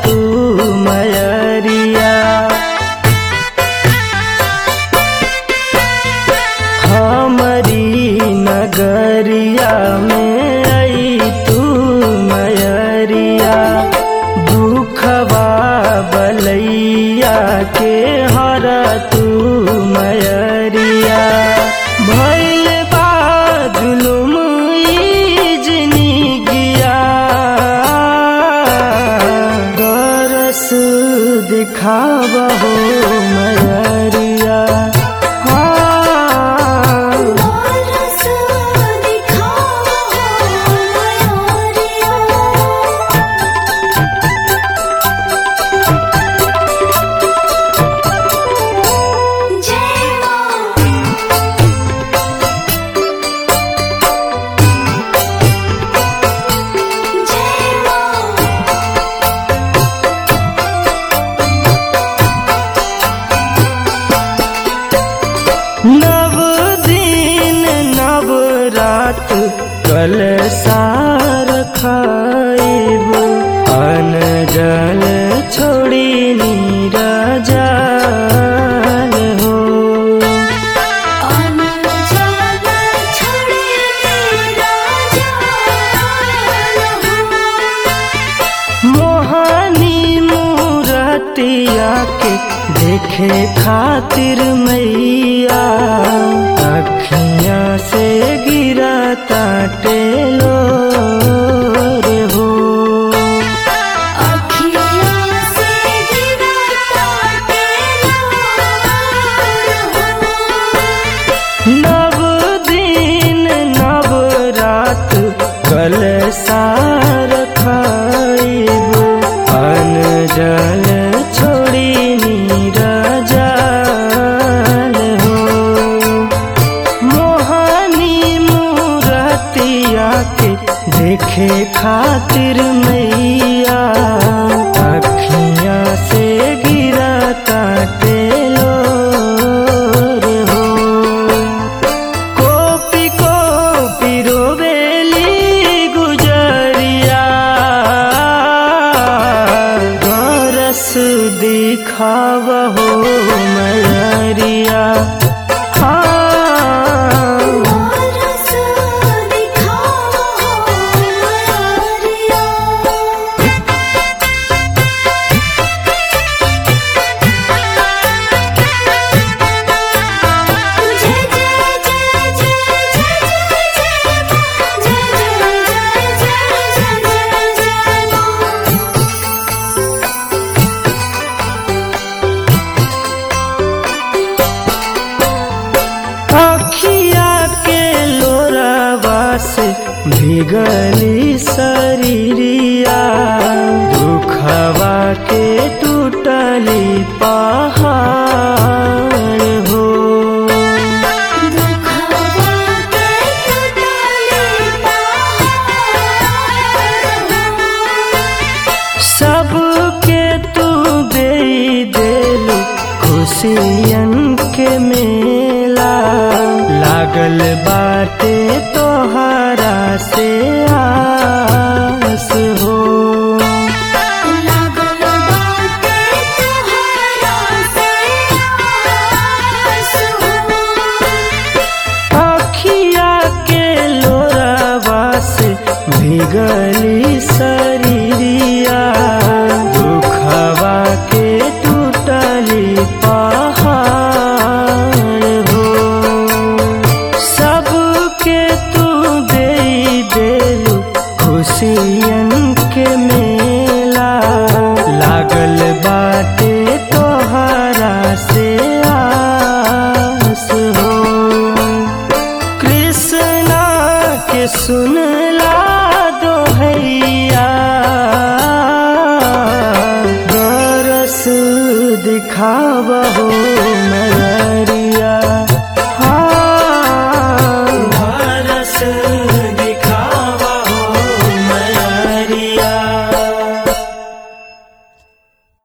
तू मयरिया हमारी नगरिया में आई तू मयरिया दुखवा बलैया के हर तू मयरिया भैल बा जुलुम ई जिंदगिया दरस दिखाबहो मयरिया हाँ दरस दिखाओ मयारिया जय मां जय मां नव दिन नव रात कल सार खाइब अन जल छोड़ी नीरजाल हो अनजान छड़े राजा मोहनी मूरतिया के देखे खातिर मैया अखियां से गिरा टेलो रे हो अखियाँ से गिरता तेरा नव दिन नव रात कल सार खाइब अन जल छोड़ी नीरजाल हो मोहनी मूरतिया के देखे खातिर मैया अखियां से गिरा टेलो रे हो कोपी कोपी रोवेली गुजरिया गरस दिखावहो मयरिया हाँ दरस दिखाओ मयारिया जय जय जय जय जय जय मां जय जय जय जय जय जय मां अखिया के लोरावा से भिगली शरीरिया दुखवा के टूटली पहाड़ हो दुखवा के टूटले पहाड़ सबके तू दे देलू खुशियन के मेला लागल बाटे तोहरा से आस हो लागल बाटे तोहरा से आस हो अखिया के लोरावा से भिगली शरीरिया दुखवा के टूटली पहाड़ हो सबके तू दे देलू खुशियन के मेला लागल बाटे तोहरा से आस हो कृष्णा के सुन